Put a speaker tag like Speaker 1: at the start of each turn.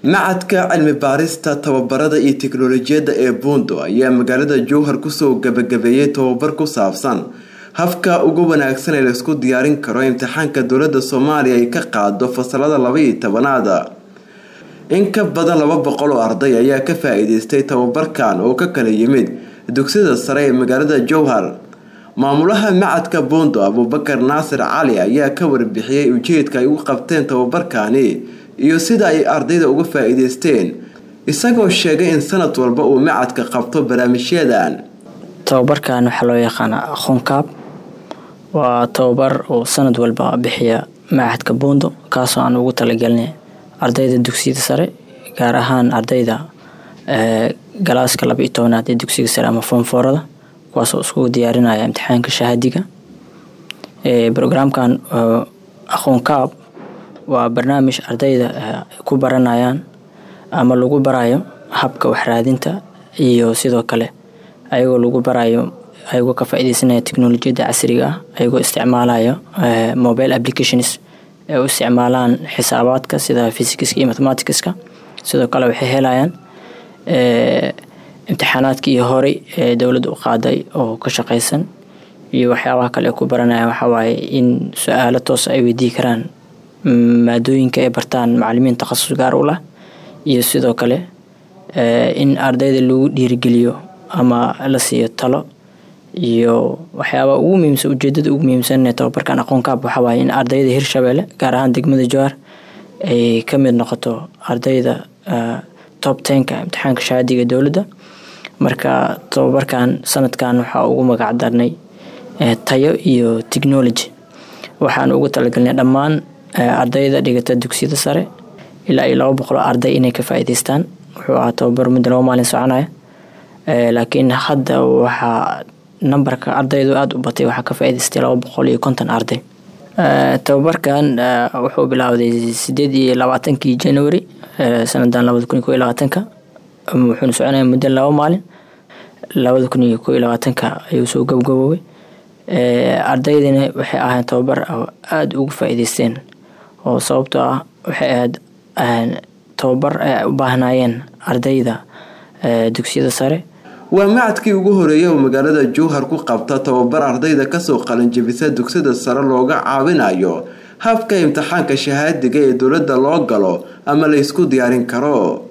Speaker 1: macadka cilmi baarista tababarada iyo tiknolojiyadda ee buundo ayaa magaalada jowhar kusoo gabagabeeyey tababar ku saabsan habka ugu wanaagsan ee laisku diyaarin karo imtixaanka dowladda soomaaliya ay ka qaado fasalada labaiyo tobanaada in ka badan laba boqol oo arday ayaa ka faa-iideystay tababarkan oo ka kala yimid dugsiyada sare ee magaalada jowhar maamulaha macadka buundo abuubakar naasir cali ayaa ka warbixiyey ujeedka ay u qabteen tababarkani iyo sida ay ardayda uga faa-iideysteen isagoo sheegay in sanad walba uu macadka qabto barnaamijyadan
Speaker 2: tababarkan waxaa loo yaqaanaa aqoonkaab waa tababar uu sanad walba bixiya macadka buundo kaasoo aan ugu talagelinay ardayda dugsiyada sare gaar ahaan ardayda galaaska laba iyo tobanaad ee dugsiga sare ama foomfoorada kuwaasoo iskugu diyaarinaya imtixaanka shahaadiga brograamkan aqoonkaab waa barnaamij ardayda ku baranayaan ama lagu barayo habka waxraadinta iyo sidoo kale ayagoo lagu barayo ayagoo ka faa-ideysanaya teknolojiyadda casriga ah ayagoo isticmaalayo mobile applications ee u isticmaalaan xisaabaadka sida physicska iyo mathematicska sidoo kale waxay helayaan imtixaanaadkii horey ee dowladda u qaaday oo ka shaqeysan iyo waxyaabaha kale ay ku baranayaan waxawaaye in su-aalo toos ay weydii karaan maadooyinka ay bartaan macalimiin takhasus gaar u lah iyo sidoo kale in ardayda lagu dhiirigeliyo ama la siiyo talo iyo waxyaabaa ugu muhiimsan ujeedada ugu muhiimsan ee tababarkan aqoonkaab waxawaaye in ardayda hirshabeelle gaar ahaan degmada jowhar ay ka mid noqoto ardayda top tenka imtixaanka shahaadiga dowladda marka tababarkan sanadkan waxaa ugu magac darnay tayo iyo technology waxaan ugu talagelnay dhammaan ardayda dhigata dugsiyada sare ilaa iyo laba boqol arday inay ka faa-iideystaan wuxuu ahaa tababar muddo laba maalin soconaya laakiin hadda waxaa nambarka ardaydu aada u batay waxaa ka faa-iideystay laba boqol iyo konton arday tababarkan wuxuu bilaawday sideed iyo labaatankii january sanadan labada kun iyo ko iyo labaatanka wuxuuna soconaya muddo laba maalin labada kun iyo ko iyo labaatanka ayuu soo gabgaboobay ardaydina waxay ahayn tababar aada ugu faa-iideysteen oo sababtoo ah waxay ahayd tababar ay u baahnayeen ardayda dugsiyada sare
Speaker 1: waa macadkii ugu horeeyay oo magaalada jowhar ku qabta tababar ardayda kasoo qalinjabisa dugsiyada sare looga caawinayo habka imtixaanka shahaadiga ee dowladda loo galo ama la ysku diyaarin karo